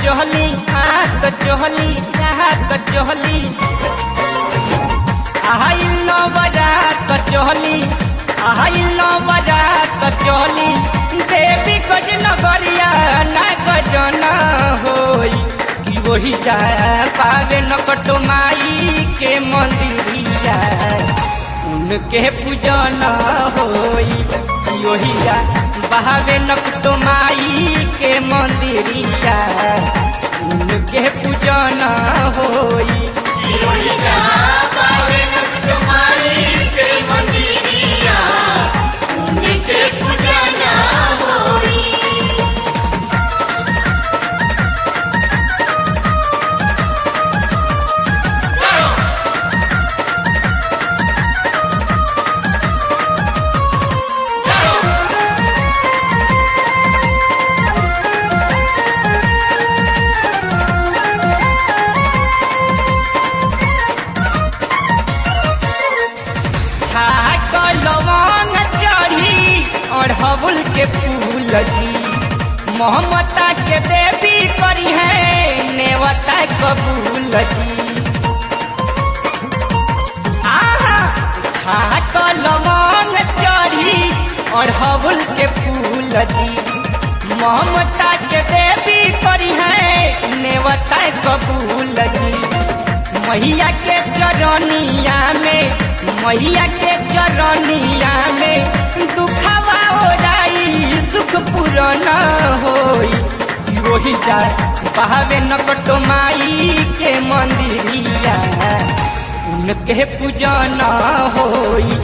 चहली हाथ चहली हाथ चहली आइल बरात चहली आइल बरात चहली देवी गज नगरिया ना गजन होई कि वही जा पावे नकट माई के मंदिरिया उनके पूजन होई कि वही जा बहावे नकट माई के मंदिरिया उनके पूजन होई छाक लवंग चढ़ी अढ़बुल के फूल जी मोहम्मता के देवी करी है नेवता कबूल जी आहा छाक लवंग चढ़ी अढ़बुल के फूल जी मोहम्मता के देवी करी है नेवता कबूल जी मैया के चरनिया में मैया के चरनिया में दुखावा ओराई सुख पूरन होई वही जा बहावे नकट माई के मंदिरिया उनके पूजन होई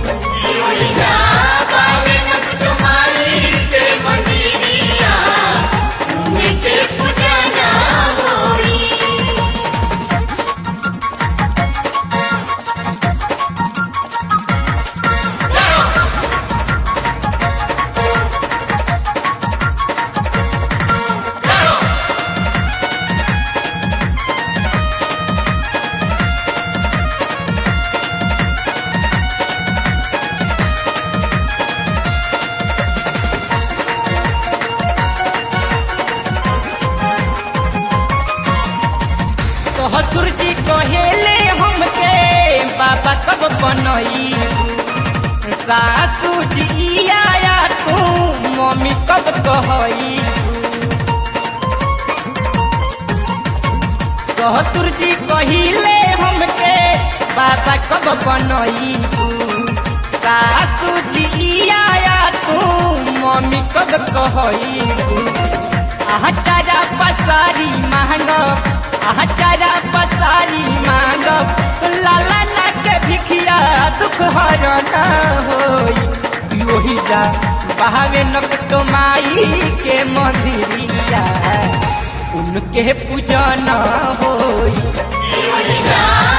ससुर जी कहेले हमके बाबा कब बनई सासू जी आया तू मम्मी कब कहई ससुर जी कहिले हमके बाबा कब बनई सासू जी आया तू मम्मी कब कहई आचारा पसारी मांग आचारा पसारी मांग लाला ना के भिखिया दुख हरण होई वही जा बहावे नकट माई के मंदिरिया उनके पूजन होई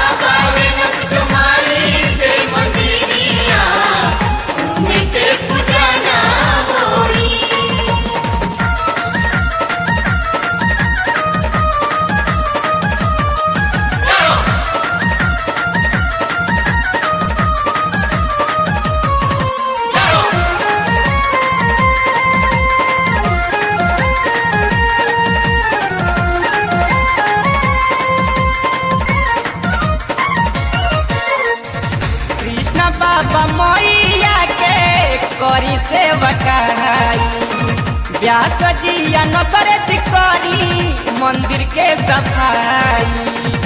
कृष्ण बाबा मैया के करी सेवकाई व्यास जी या नसरत करी मंदिर के सफाई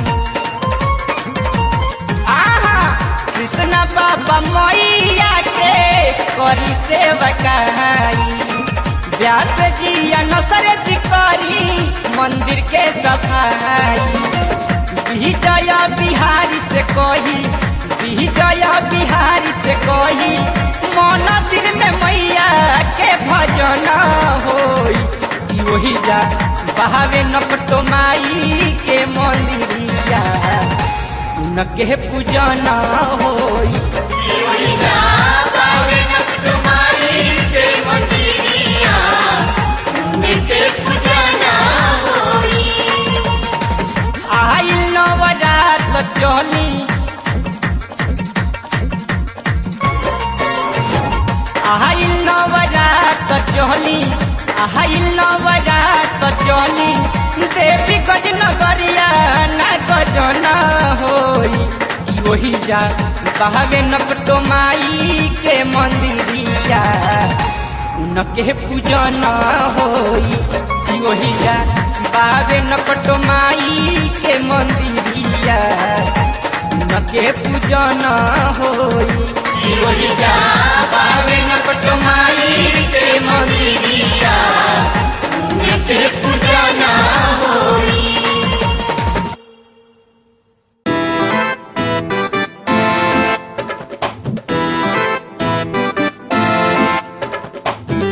आहा कृष्ण बाबा मैया के करी सेवकाई व्यास जी या नसरत करी मंदिर के सफाई विजय बिहारी से कही विजय बिहारी से कही मंदिर में मैया के भजन होई कि वही जा बहावे नकटो माई के मंदिरिया उनके पूजन होई आइल नवरात चली आइल नवरात चली आइल नवरात चली देवी गज नगरिया ना गजन होई वही जा बहावे नकटो माई के मंदिरिया उनके पूजन होई वही जा बहावे नकटो माई के मंदिरिया उनके पूजन होई वही जा बहावे नकटो